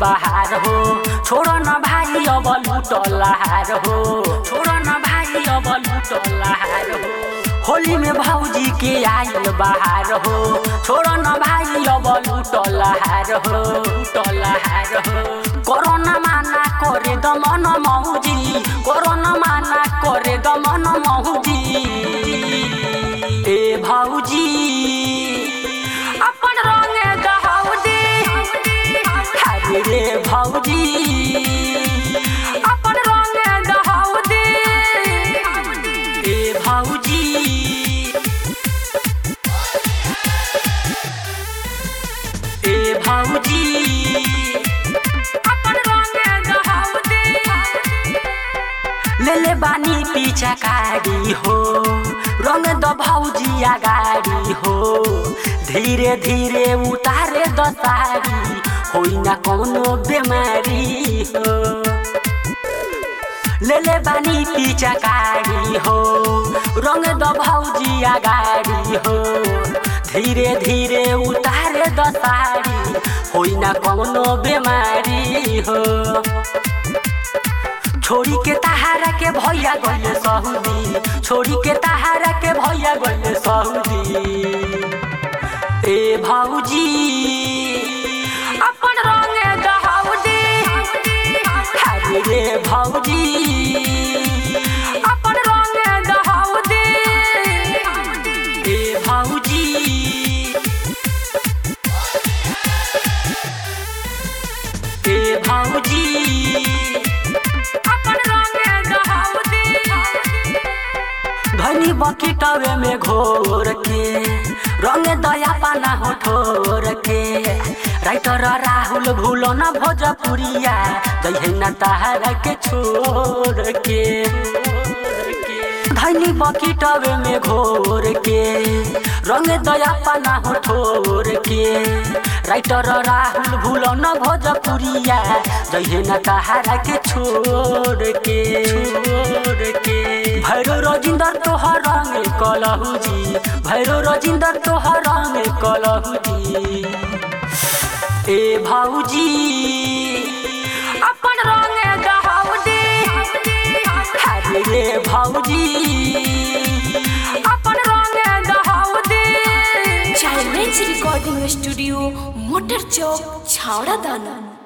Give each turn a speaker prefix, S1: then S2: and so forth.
S1: बहार हो छोड़ न भाई अब लुटलाहार हो छोड़ न भाई अब लुटलाहार हो होली में भौजी के आयल बहार हो छोड़ न भाई अब लुटलाहार हो लुटलाहार हो कोरोना माना करे दमन मौजी कोरोना माना करे दमन मौजी ए भौजी अपन रंगे दहौदी हरे रे भौजी अपन रंगे दहौदी ए भौजी ए भौजी अपन रंगे दहौदी ले ले बानी पीछा कारी हो रंग द भौजी अगाडि हो धीरे धीरे उतारे द सारी होइन कौनो बेमारी हो ले ले बानी पीछा कारी हो रंग द भौजी अगाडि हो धीरे धीरे उतारे द सारी होइन कौनो बेमारी हो छोरी के तहारा के भैया गइले सहुदी छोरी के तहारा के भैया गइले सहुदी ए भौजी अपन रंगे दहौदी हरे रे भौजी अपन रंगे दहौदी ए भौजी ए भौजी अपन रंगे दहौदी धनी बकीटवे में घोर के रंग दया पाना हो ठोर के राइटर राहुल भूलो न भोजपुरिया जय न तहारा के छोड़ के धनी बकीटवे में घोर के रंग दया पाना हो ठोर के राइटर राहुल भूलो न भोजपुरिया जय न तहारा के छोड़ के छोड़ के भैरो रजिंदर तोहर रंग कलहुजी भैरो रजिंदर तोहर रंग कलहुजी ए भौजी अपन रंग दहौदी हरे रे भौजी अपन रंग दहौदी
S2: चाइल्ड रिकॉर्डिंग स्टूडियो मोटर चौक छावड़ा दाना